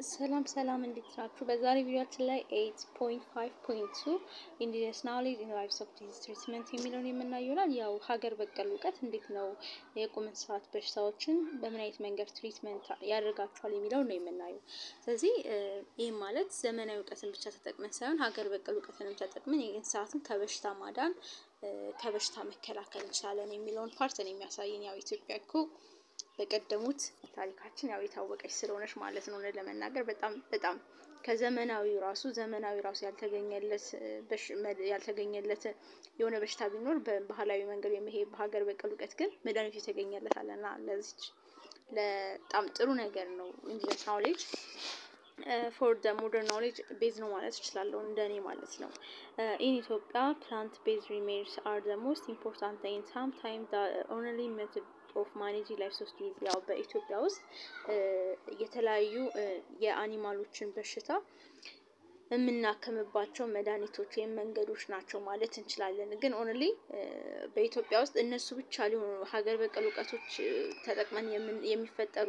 ሰላም ሰላም እንዴት ናችሁ? በዛሬ ቪዲዮችን ላይ 8.5.2 ኢንዲጂነስ ናውሌጅ ኢን ላይቭስ ኦፍ ዲዚዝ ትሪትመንት የሚለውን የምናየው ይሆናል። ያው ሀገር በቀል እውቀት እንዴት ነው የቁም እንስሳት በሽታዎችን በምን አይነት መንገድ ትሪትመንት ያደርጋቸዋል የሚለውን ነው የምናየው። ስለዚህ ይህም ማለት ዘመናዊ እውቀትን ብቻ ተጠቅመን ሳይሆን ሀገር በቀል እውቀትንም ተጠቅመን የእንስሳትን ከበሽታ ማዳን ከበሽታ መከላከል እንችላለን የሚለውን ፓርት ነው የሚያሳየን። ያው ኢትዮጵያ እኮ በቀደሙት ታሪካችን ያው የታወቀች ስለሆነች ማለት ነው። ለመናገር በጣም በጣም ከዘመናዊው ራሱ ዘመናዊ ራሱ ያልተገኘለት ያልተገኘለት የሆነ በሽታ ቢኖር በባህላዊ መንገድ የሚሄድ በሀገር በቀል እውቀት ግን መድኃኒቱ የተገኘለት አለና ለዚች በጣም ጥሩ ነገር ነው። ኢንዲጂነስ ናውሌጅ ፎር ደ ሞደርን ናውሌጅ ቤዝ ነው ማለት እችላለሁ፣ እንደኔ ማለት ነው። ኢን ኢትዮጵያ ፕላንት ቤዝ ሪሜዲስ አር ደ ሞስት ኢምፖርታንት ኢን ሳም ታይም ኦንሊ ሜቶድ ኦፍ ማኔጂንግ ላይፍ ሶስት ያው በኢትዮጵያ ውስጥ የተለያዩ የአኒማሎችን በሽታ የምናከምባቸው መድኃኒቶች ወይም መንገዶች ናቸው ማለት እንችላለን። ግን ኦንሊ በኢትዮጵያ ውስጥ እነሱ ብቻ ሊሆኑ ሀገር በቀል እውቀቶች ተጠቅመን የሚፈጠሩ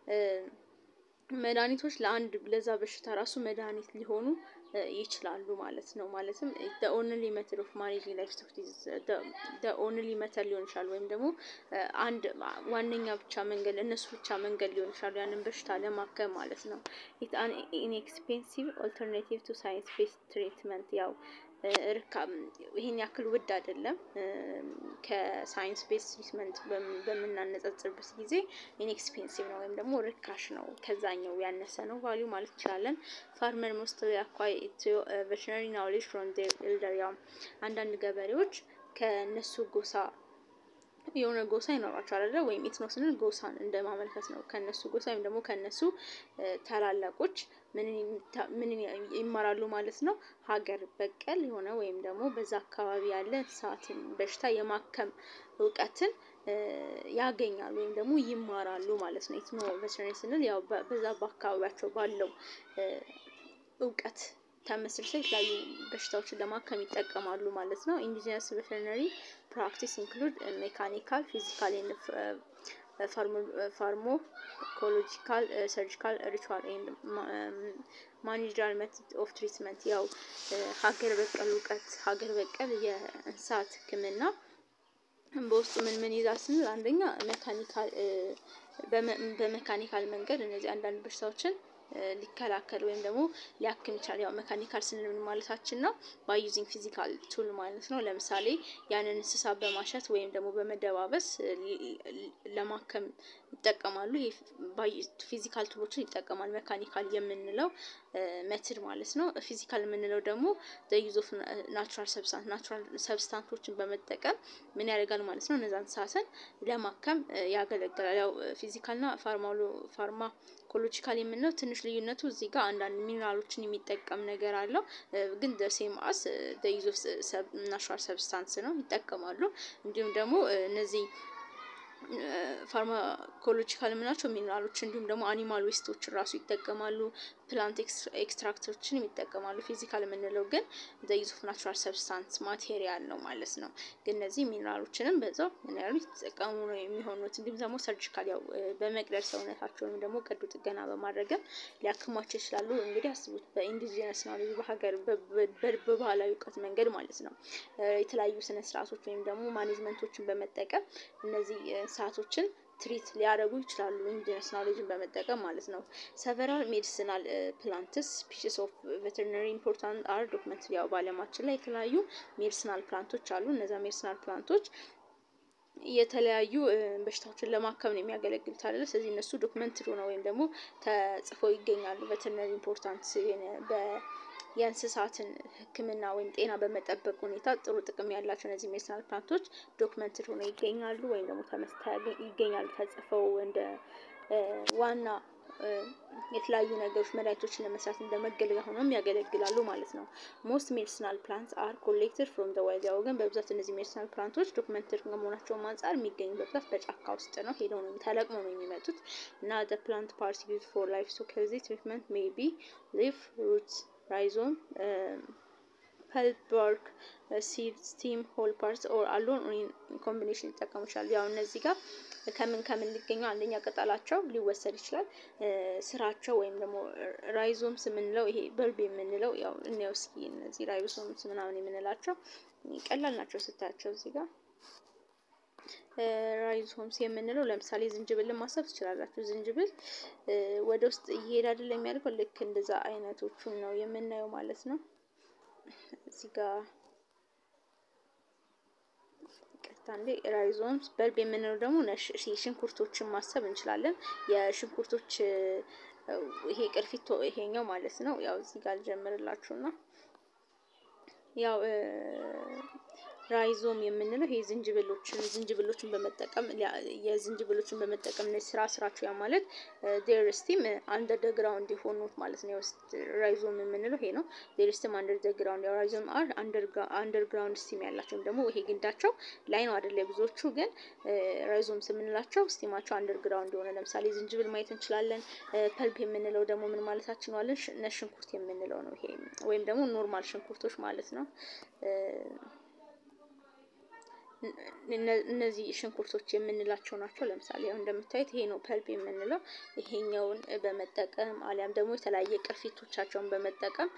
መድኃኒቶች ለአንድ ለዛ በሽታ ራሱ መድኃኒት ሊሆኑ ይችላሉ ማለት ነው። ማለትም ኦንሊ ሜተድ ኦፍ ማኔጂንግ ላይፍ ስቶክ ኦንሊ ሜተድ ሊሆን ይችላል፣ ወይም ደግሞ አንድ ዋነኛ ብቻ መንገድ እነሱ ብቻ መንገድ ሊሆን ይችላሉ ያንን በሽታ ለማከም ማለት ነው። ኢት አን ኢንኤክስፔንሲቭ ኦልተርናቲቭ ቱ ሳይንስ ቤስድ ትሪትመንት ያው ርካ ይሄን ያክል ውድ አይደለም። ከሳይንስ ቤስ ትሪትመንት በምናነጻጽርበት ጊዜ ኢንኤክስፔንሲቭ ነው ወይም ደግሞ ርካሽ ነው፣ ከዛኛው ያነሰ ነው ቫሊዩ ማለት እንችላለን። ፋርመር ሞስትሊ አኳይ ቬተሪናሪ ናውሌጅ ፍሮም ዴር ኤልደር ያው አንዳንድ ገበሬዎች ከነሱ ጎሳ የሆነ ጎሳ ይኖራቸዋል አይደል? ወይም ኢትኖ ስንል ጎሳን እንደ ማመልከት ነው። ከነሱ ጎሳ ወይም ደግሞ ከነሱ ታላላቆች ምን ይማራሉ ማለት ነው? ሀገር በቀል የሆነ ወይም ደግሞ በዛ አካባቢ ያለ እንስሳትን በሽታ የማከም እውቀትን ያገኛሉ ወይም ደግሞ ይማራሉ ማለት ነው። ኢትኖ ቬተሪናሪ ስንል ያው በዛ በአካባቢያቸው ባለው እውቀት ተመስርተው የተለያዩ በሽታዎችን ለማከም ይጠቀማሉ ማለት ነው። ኢንዲጂነስ ቬተሪናሪ ፕራክቲስ ኢንክሉድ ሜካኒካል፣ ፊዚካል ፋርማኮሎጂካል፣ ሰርጂካል፣ ሪቹዋል ኤንድ ማኔጀራል ሜቶድ ኦፍ ትሪትመንት ያው ሀገር በቀል እውቀት ሀገር በቀል የእንስሳት ሕክምና በውስጡ ምን ምን ይዛል ስንል አንደኛ ሜካኒካል በሜካኒካል መንገድ እነዚህ አንዳንድ በሽታዎችን ሊከላከል ወይም ደግሞ ሊያክም ይችላል። ያው ሜካኒካል ስንል ምን ማለታችን ነው? ባይ ዩዚንግ ፊዚካል ቱል ማለት ነው። ለምሳሌ ያንን እንስሳ በማሸት ወይም ደግሞ በመደባበስ ለማከም ይጠቀማሉ። ፊዚካል ቱሎችን ይጠቀማል ሜካኒካል የምንለው ሜትድ ማለት ነው። ፊዚካል የምንለው ደግሞ ዩዝ ኦፍ ናቹራል ሰብስታንስ ናቹራል ሰብስታንቶችን በመጠቀም ምን ያደርጋል ማለት ነው። እነዛን እንስሳትን ለማከም ያገለግላል። ያው ፊዚካልና ፋርማኮሎጂካል የምንለው ትንሽ ልዩነቱ እዚህ ጋር አንዳንድ ሚኒራሎችን የሚጠቀም ነገር አለው። ግን ሴም አስ ዩዝ ኦፍ ናቹራል ሰብስታንስ ነው ይጠቀማሉ። እንዲሁም ደግሞ እነዚህ ፋርማኮሎጂካል የምናቸው ሚኒራሎች እንዲሁም ደግሞ አኒማል ዌስቶችን ራሱ ይጠቀማሉ። ፕላንት ኤክስትራክቶችን ይጠቀማሉ። ፊዚካል የምንለው ግን ዩዝ ኦፍ ናቹራል ሰብስታንስ ማቴሪያል ነው ማለት ነው። ግን እነዚህ ሚኒራሎችንም በዛው ምን ያሉ የተጠቀሙ ነው የሚሆኑት። እንዲሁም ደግሞ ሰርጂካል ያው በመቅደድ ሰውነታቸውን ደግሞ ቀዶ ጥገና በማድረግም ሊያክሟቸው ይችላሉ። እንግዲህ አስቡት በኢንዲጂነስ ናውሌጅ በሀገር በባህላዊ እውቀት መንገድ ማለት ነው የተለያዩ ስነ ስርዓቶች ወይም ደግሞ ማኔጅመንቶችን በመጠቀም እነዚህ እንስሳቶችን ትሪት ሊያደርጉ ይችላሉ። ኢንዲጂነስ ናውሌጅን በመጠቀም ማለት ነው። ሰቨራል ሜዲሲናል ፕላንትስ ስፒሺስ ኦፍ ቬተሪናሪ ኢምፖርታንት አር ዶክመንት ያው በዓለማችን ላይ የተለያዩ ሜዲሲናል ፕላንቶች አሉ። እነዛ ሜዲሲናል ፕላንቶች የተለያዩ በሽታዎችን ለማከም ነው የሚያገለግሉት አይደለ? ስለዚህ እነሱ ዶክመንትድ ሆነው ወይም ደግሞ ተጽፈው ይገኛሉ። ቬተሪናሪ ኢምፖርታንት የእንስሳትን ሕክምና ወይም ጤና በመጠበቅ ሁኔታ ጥሩ ጥቅም ያላቸው እነዚህ ሜዲሲናል ፕላንቶች ዶክመንትድ ሆነው ይገኛሉ ወይም ደግሞ ይገኛሉ ተጽፈው እንደ ዋና የተለያዩ ነገሮች መድኃኒቶችን ለመስራት እንደ መገልገያ ሆኖም ያገለግላሉ ማለት ነው። ሞስት ሜዲሲናል ፕላንትስ አር ኮሌክትድ ፍሮም ዘ ዋይልድ ያው ግን በብዛት እነዚህ ሜዲሲናል ፕላንቶች ዶክመንትድ ከመሆናቸውም አንጻር የሚገኙ በብዛት በጫካ ውስጥ ነው። ሄደው ነው ተለቅመው ነው የሚመጡት እና ዘ ፕላንት ፓርትስ ዩዝድ ፎር ላይፍ ስቶክ ሄልዝ ትሪትመንት ሜይ ቢ ሊፍ ሩትስ ራይዞም ፐልፕ፣ ባርክ፣ ሲድ፣ ስቲም፣ ሆል ፓርት ኦር አሎን ኮምቢኔሽን ሊጠቀሙ ይችላሉ። ያው እነዚህ ጋር ከምን ከምን ሊገኙ አንደኛ ቅጠላቸው ሊወሰድ ይችላል። ስራቸው ወይም ደግሞ ራይዞምስ የምንለው ይሄ በልብ የምንለው ያው እኔው እስኪ እነዚህ ራይዞምስ ምናምን የምንላቸው ቀላል ናቸው ስታያቸው እዚህ ጋር ራይዞምስ የምንለው ለምሳሌ ዝንጅብልን ማሰብ ትችላላችሁ። ዝንጅብል ወደ ውስጥ እየሄደ አይደል የሚያደርገው ልክ እንደዛ አይነቶቹን ነው የምናየው ማለት ነው። እዚህ ጋር ቀጥታ እንዴ ራይዞምስ በልብ የምንለው ደግሞ ሽንኩርቶችን ማሰብ እንችላለን። የሽንኩርቶች ይሄ ቅርፊት ይሄኛው ማለት ነው። ያው እዚህ ጋር ልጀምርላችሁና ያው ራይዞም የምንለው ይሄ ዝንጅብሎችን ዝንጅብሎችን በመጠቀም የዝንጅብሎችን በመጠቀም ስራ ስራቸው ያ ማለት ዴር ስቲም አንደር ደ ግራውንድ የሆኑት ማለት ነው። ራይዞም የምንለው ይሄ ነው። ዴር ስቲም አንደር ደ ግራውንድ ያው ራይዞም አር አንደር ግራውንድ ስቲም ያላቸው ወይም ደግሞ ይሄ ግንዳቸው ላይ ነው አይደለ? ብዙዎቹ ግን ራይዞምስ የምንላቸው ስቲማቸው አንደር ግራውንድ የሆነ ለምሳሌ ዝንጅብል ማየት እንችላለን። ፐልፕ የምንለው ደግሞ ምን ማለታችን ነው አለን? ነጭ ሽንኩርት የምንለው ነው ይሄ ወይም ደግሞ ኖርማል ሽንኩርቶች ማለት ነው። እነዚህ ሽንኩርቶች የምንላቸው ናቸው። ለምሳሌ አሁን እንደምታዩት ይሄ ነው ፐልፕ የምንለው። ይሄኛውን በመጠቀም አሊያም ደግሞ የተለያየ ቅርፊቶቻቸውን በመጠቀም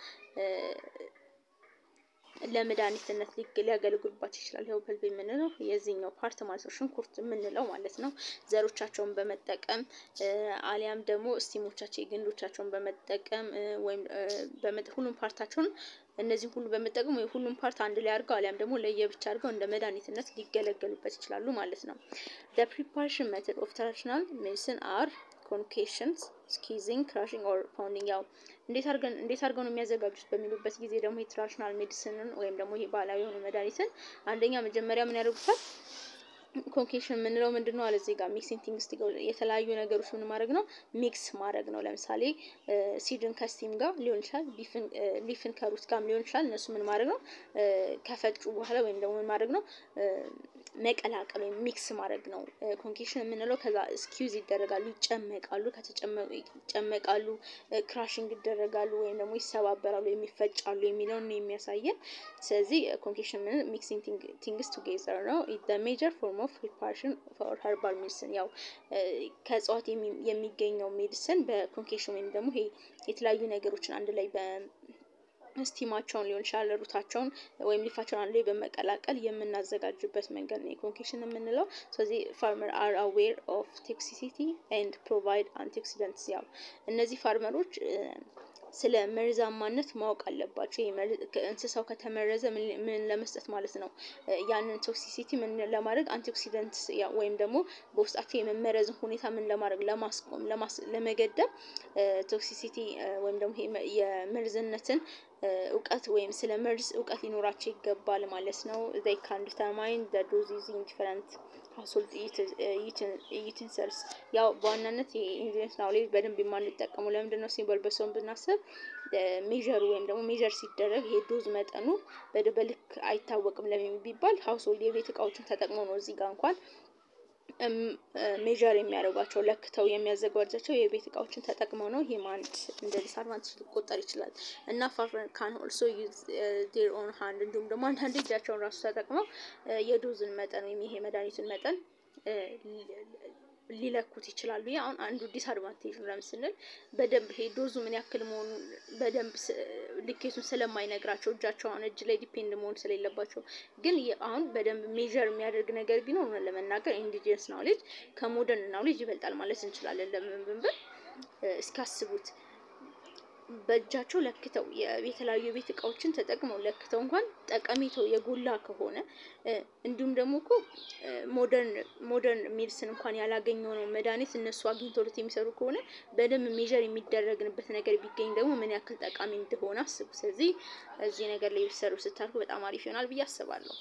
ለመድኃኒትነት ሊያገለግሉባቸው ይችላል። ይኸው ፐልፕ የምንለው የዚህኛው ፓርት ማለት ነው፣ ሽንኩርት የምንለው ማለት ነው። ዘሮቻቸውን በመጠቀም አሊያም ደግሞ ስቲሞቻቸው ግንዶቻቸውን በመጠቀም ወይም ሁሉም ፓርታቸውን እነዚህ ሁሉ በመጠቀም ወይ ሁሉም ፓርት አንድ ላይ አድርገው አሊያም ደግሞ ለየብቻ አድርገው እንደ መድኃኒትነት ሊገለገሉበት ይችላሉ ማለት ነው። the preparation method of traditional medicine are ኮንኬሽንስ ስኪዚንግ ክራሽንግ ኦር ፓውንዲንግ ያው እንዴት አድርገን እንዴት አድርገው ነው የሚያዘጋጁት በሚሉበት ጊዜ ደግሞ የትራዲሽናል ሜዲሲንን ወይም ደግሞ ይሄ ባህላዊ የሆነ መድኃኒትን አንደኛ መጀመሪያ ምን ያደርጉታል? ኮንኬሽን የምንለው ምንድን ነው አለ እዚህ ጋር ሚክሲንግ ቲንግስ የተለያዩ ነገሮች ምን ማድረግ ነው ሚክስ ማድረግ ነው። ለምሳሌ ሲድን ከስቲም ጋር ሊሆን ይችላል፣ ሊፍን ከሩት ጋር ሊሆን ይችላል። እነሱ ምን ማድረግ ነው ከፈጩ በኋላ ወይም ደግሞ ምን ማድረግ ነው መቀላቀል ወይም ሚክስ ማድረግ ነው። ኮንኬሽን የምንለው ከዛ ስኪውዝ ይደረጋሉ፣ ይጨመቃሉ፣ ይጨመቃሉ፣ ክራሽንግ ይደረጋሉ ወይም ደግሞ ይሰባበራሉ፣ የሚፈጫሉ የሚለውን ነው የሚያሳየን። ስለዚህ ኮንኬሽን ምን ሚክሲንግ ቲንግስ ቱጌዘር ነው። ሜጀር ፎርም ኦፍ ፕሪፓሬሽን ፎር ሀርባል ሜዲሲን ያው ከእጽዋት የሚገኘው ሜዲሲን በኮንኬሽን ወይም ደግሞ ይሄ የተለያዩ ነገሮችን አንድ ላይ ስቲማቸውን ሊሆን ይችላል ሩታቸውን ወይም ሊፋቸውን አንድ ላይ በመቀላቀል የምናዘጋጅበት መንገድ ነው የኮንኬሽን የምንለው። ስለዚህ ፋርመር አር አዌር ኦፍ ቶክሲሲቲ ኤንድ ፕሮቫይድ አንቲኦክሲደንትስ ያው እነዚህ ፋርመሮች ስለ መርዛማነት ማወቅ አለባቸው። እንስሳው ከተመረዘ ምን ለመስጠት ማለት ነው ያንን ቶክሲሲቲ ምን ለማድረግ አንቲኦክሲደንት ወይም ደግሞ በውስጣቸው የመመረዝን ሁኔታ ምን ለማድረግ ለማስቆም ለመገደብ ቶክሲሲቲ ወይም ደግሞ የመርዝነትን እውቀት ወይም ስለ መርዝ እውቀት ሊኖራቸው ይገባል ማለት ነው። ዘይ ካን ዲተርማይን ዘ ዶዚዝ ኢን ዲፈረንት ሀውስሆልድ ዩቴንሲልስ ያው በዋናነት የኢንግሊዝ ናውሌጅ በደንብ የማንጠቀሙ ለምንድን ነው ሲምቦል በሰውን ብናስብ ሜዥሩ ወይም ደግሞ ሜዥር ሲደረግ ይሄ ዶዝ መጠኑ በልክ አይታወቅም ለምን ቢባል ሀውስሆልድ የቤት እቃዎችን ተጠቅመው ነው እዚህ ጋር እንኳን ሜዥር የሚያደርጓቸው ለክተው የሚያዘጋጃቸው የቤት እቃዎችን ተጠቅመው ነው። ይህም አንድ እንደ ዲስአድቫንቴጅ ሊቆጠር ይችላል እና ፋርመር ካን ኦልሶ ዩዝ ዴር ኦን ሃንድ እንዲሁም ደግሞ አንዳንድ እጃቸውን ራሱ ተጠቅመው የዶዝን መጠን ወይም ይሄ መድኃኒቱን መጠን ሊለኩት ይችላሉ። ይህ አሁን አንዱ ዲስአድቫንቴጅ ነው። ለምስንል በደንብ ይሄ ዶዙ ምን ያክል መሆኑን በደንብ ልኬቱን ስለማይነግራቸው እጃቸው አሁን እጅ ላይ ዲፔንድ መሆን ስለሌለባቸው፣ ግን አሁን በደንብ ሜዥር የሚያደርግ ነገር ቢኖር ሆነ ለመናገር ኢንዲጂነስ ናውሌጅ ከሞደርን ናውሌጅ ይበልጣል ማለት እንችላለን። ለምን ብንብል እስካስቡት በእጃቸው ለክተው የተለያዩ የቤት እቃዎችን ተጠቅመው ለክተው እንኳን ጠቀሜታው የጎላ ከሆነ እንዲሁም ደግሞ እኮ ሞደርን ሞደርን ሜዲሲን እንኳን ያላገኘው ነው መድኃኒት እነሱ አግኝተውት የሚሰሩ ከሆነ በደንብ ሜዥር የሚደረግንበት ነገር ቢገኝ ደግሞ ምን ያክል ጠቃሚ እንደሆነ አስቡ። ስለዚህ እዚህ ነገር ላይ ቢሰሩ ስታልኩ በጣም አሪፍ ይሆናል ብዬ አስባለሁ።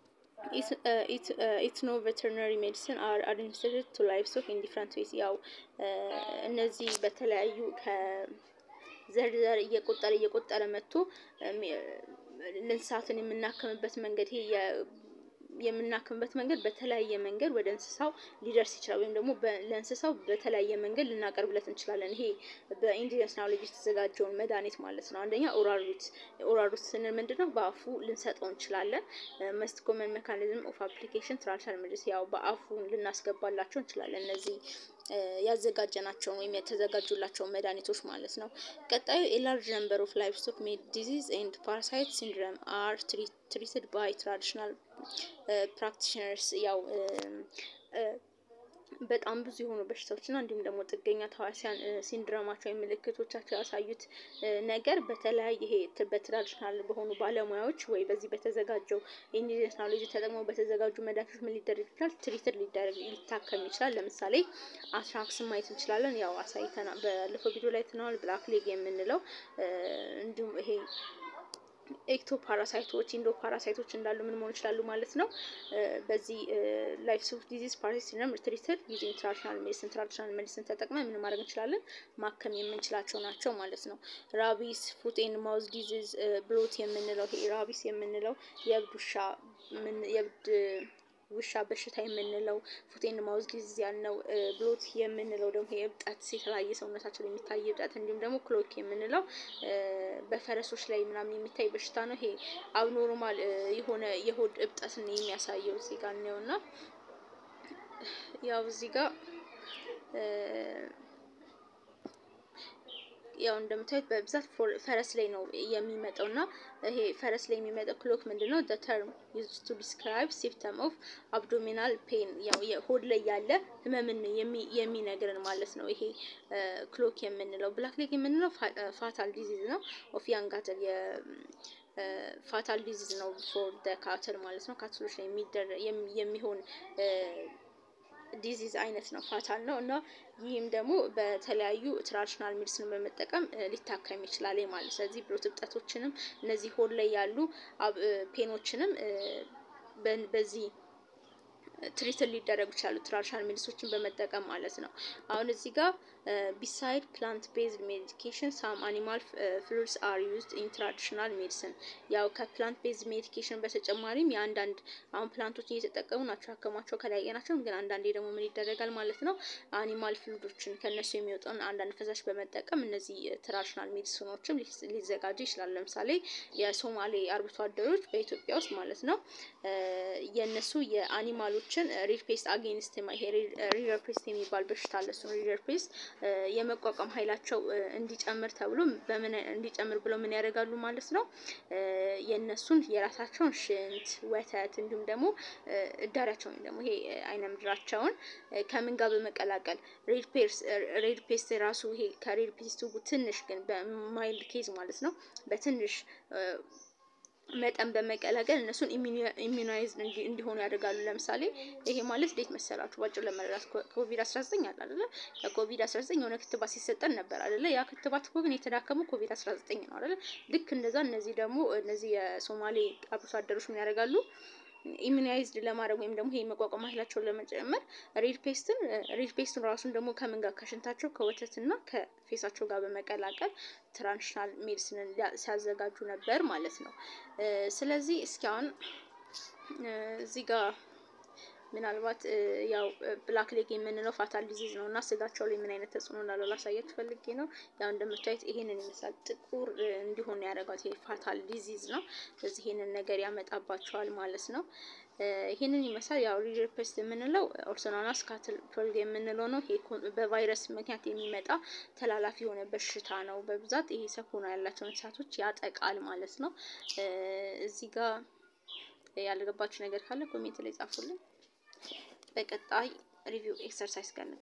ኢትኖ ቬተርነሪ ሜዲሲን አር አድሚኒስትሬትድ ቱ ላይቭስቶክ ኢን ዲፍረንት ዌይስ ያው እነዚህ በተለያዩ ዘር ዘር እየቆጠረ እየቆጠረ መጥቶ እንስሳትን የምናከምበት መንገድ ይሄ የምናክምበት መንገድ በተለያየ መንገድ ወደ እንስሳው ሊደርስ ይችላል፣ ወይም ደግሞ ለእንስሳው በተለያየ መንገድ ልናቀርብለት እንችላለን። ይሄ በኢንዲጂነስ ናውሌጅ የተዘጋጀውን መድኃኒት ማለት ነው። አንደኛ ኦራል ሩት ኦራል ሩት ስንል ምንድን ነው? በአፉ ልንሰጠው እንችላለን። መስት ኮመን ሜካኒዝም ኦፍ አፕሊኬሽን ትራንስፈር ምድስ ያው በአፉ ልናስገባላቸው እንችላለን እነዚህ ያዘጋጀናቸውን ወይም የተዘጋጁላቸውን መድኃኒቶች ማለት ነው። ቀጣዩ ኤላርጅ ነምበር ኦፍ ላይቭ ስቶክ ሜድ ዲዚዝ ኤንድ ፓራሳይት ሲንድረም አር ትሪትድ ባይ ትራዲሽናል ፕራክቲሽነርስ ያው በጣም ብዙ የሆኑ በሽታዎችና እንዲሁም ደግሞ ጥገኛ ተዋሲያን ሲንድረማቸው ወይም ምልክቶቻቸው ያሳዩት ነገር በተለያየ ይሄ በትራዲሽናል በሆኑ ባለሙያዎች ወይ በዚህ በተዘጋጀው ኢንዲጂነስ ናውሌጅ ተጠቅመው በተዘጋጁ መድኃኒቶች ምን ሊደረግ ይችላል? ትሪትድ ሊደረግ ሊታከም ይችላል። ለምሳሌ አትራክስን ማየት እንችላለን። ያው አሳይተና ባለፈው ቪዲዮ ላይ ትነዋል። ብላክ ሌግ የምንለው እንዲሁም ይሄ ኤክቶ ፓራሳይቶች ኢንዶ ፓራሳይቶች እንዳሉ ምን መሆን ይችላሉ ማለት ነው። በዚህ ላይፍ ስቶክ ዲዚዝ ፓራሳይት ሲንድሮም ትሪትድ ዩዚንግ ትራዲሽናል ሜዲሲን ትራዲሽናል ሜዲሲን ተጠቅመን ምን ማድረግ እንችላለን ማከም የምንችላቸው ናቸው ማለት ነው። ራቢስ ፉት ኤንድ ማውዝ ዲዚዝ ብሎት የምንለው ይሄ ራቢስ የምንለው የእብድ ውሻ የእብድ ውሻ በሽታ የምንለው ፉት ኤንድ ማውዝ ዲዚዝ ያልነው ብሎት የምንለው ደግሞ የእብጠት የተለያየ ሰውነታቸው ላይ የሚታይ እብጠት እንዲሁም ደግሞ ክሎክ የምንለው በፈረሶች ላይ ምናምን የሚታይ በሽታ ነው። ይሄ አብኖርማል የሆነ የሆድ እብጠትን የሚያሳየው እዚህ ጋር ነው እና ያው እዚህ ጋር ያው እንደምታዩት በብዛት ፈረስ ላይ ነው የሚመጣው እና ይሄ ፈረስ ላይ የሚመጣው ክሎክ ምንድን ነው? the term used to describe symptom of abdominal pain ያው የሆድ ላይ ያለ ህመምን የሚነግረን ማለት ነው። ይሄ ክሎክ የምንለው ብላክ ሌግ የምንለው ፋታል ዲዚዝ ነው ኦፍ ያንግ ካትል ፋታል ዲዚዝ ነው ፎር ደ ካትል ማለት ነው። ካትሎች ላይ የሚሆን ዲዚዝ አይነት ነው፣ ፋታል ነው እና ይህም ደግሞ በተለያዩ ትራዲሽናል ሜዲሲን በመጠቀም ሊታከም ይችላል ማለት። ስለዚህ ብሎት እብጠቶችንም እነዚህ ሆድ ላይ ያሉ ፔኖችንም በዚህ ትሪትን ሊደረጉ ይችላሉ ትራዲሽናል ሜዲሲኖችን በመጠቀም ማለት ነው። አሁን እዚህ ጋር ቢሳይድ ፕላንት ቤዝድ ሜዲኬሽን ሳም አኒማል ፍሉድስ አር ዩዝድ ኢን ትራዲሽናል ሜዲሲን ያው ከፕላንት ቤዝድ ሜዲኬሽን በተጨማሪም የአንዳንድ አሁን ፕላንቶችን እየተጠቀሙ ናቸው ያከሟቸው ከላይ ናቸው። ግን አንዳንዴ ደግሞ ምን ይደረጋል ማለት ነው አኒማል ፍሉዶችን ከእነሱ የሚወጣውን አንዳንድ ፈሳሽ በመጠቀም እነዚህ ትራዲሽናል ሜዲሲኖችም ሊዘጋጁ ይችላል። ለምሳሌ የሶማሌ አርብቶ አደሮች በኢትዮጵያ ውስጥ ማለት ነው የእነሱ የአኒማሎችን ሪድ ፔስት አጌንስት ሪደር ፔስት የሚባል በሽታ አለ። እሱን ሪደር ፔስት የመቋቋም ኃይላቸው እንዲጨምር ተብሎ በምን እንዲጨምር ብሎ ምን ያደርጋሉ ማለት ነው የእነሱን የራሳቸውን ሽንት፣ ወተት እንዲሁም ደግሞ እዳሪያቸውን ደግሞ ይሄ አይነ ምድራቸውን ከምን ጋር በመቀላቀል ሬድ ፔስት ራሱ ይሄ ከሬድ ፔስቱ ትንሽ ግን በማይልድ ኬዝ ማለት ነው በትንሽ መጠን በመቀላቀል እነሱን ኢሚዩናይዝ እንዲሆኑ ያደርጋሉ። ለምሳሌ ይሄ ማለት እንዴት መሰላችሁ? ባጭሩ ለመረዳት ኮቪድ 19 አለ አይደለ? ለኮቪድ 19 የሆነ ክትባት ሲሰጠን ነበር አይደለ? ያ ክትባት እኮ ግን የተዳከመው ኮቪድ 19 ነው አይደለ? ልክ እንደዛ እነዚህ ደግሞ እነዚህ የሶማሌ አርብቶ አደሮች ምን ያደርጋሉ? ኢሚዩናይዝድ ለማድረግ ወይም ደግሞ ይሄ መቋቋም ኃይላቸውን ለመጨመር ሬድ ፔስትን ሬድ ፔስትን ራሱን ደግሞ ከምን ጋር ከሽንታቸው ከወተትና ከፌሳቸው ጋር በመቀላቀል ትራዲሽናል ሜዲሲንን ሲያዘጋጁ ነበር ማለት ነው። ስለዚህ እስኪ አሁን እዚህ ጋር ምናልባት ያው ብላክ ሌግ የምንለው ፋታል ዲዚዝ ነው እና ስጋቸው ላይ ምን አይነት ተጽዕኖ እንዳለው ላሳያችሁ ፈልጌ ነው። ያው እንደምታዩት ይሄንን ይመስላል። ጥቁር እንዲሆን ያደረጋት ይሄ ፋታል ዲዚዝ ነው። ስለዚህ ይሄንን ነገር ያመጣባቸዋል ማለት ነው። ይሄንን ይመስላል። ያው ሪደር ፔስት የምንለው ኦርሶናናስ ካትል ፕሎግ የምንለው ነው። ይሄ በቫይረስ ምክንያት የሚመጣ ተላላፊ የሆነ በሽታ ነው። በብዛት ይሄ ሰኮና ያላቸው እንስሳቶች ያጠቃል ማለት ነው። እዚህ ጋር ያልገባችሁ ነገር ካለ ኮሜንት ላይ ጻፉልኝ። በቀጣይ ሪቪው ኤክሰርሳይዝ ጋር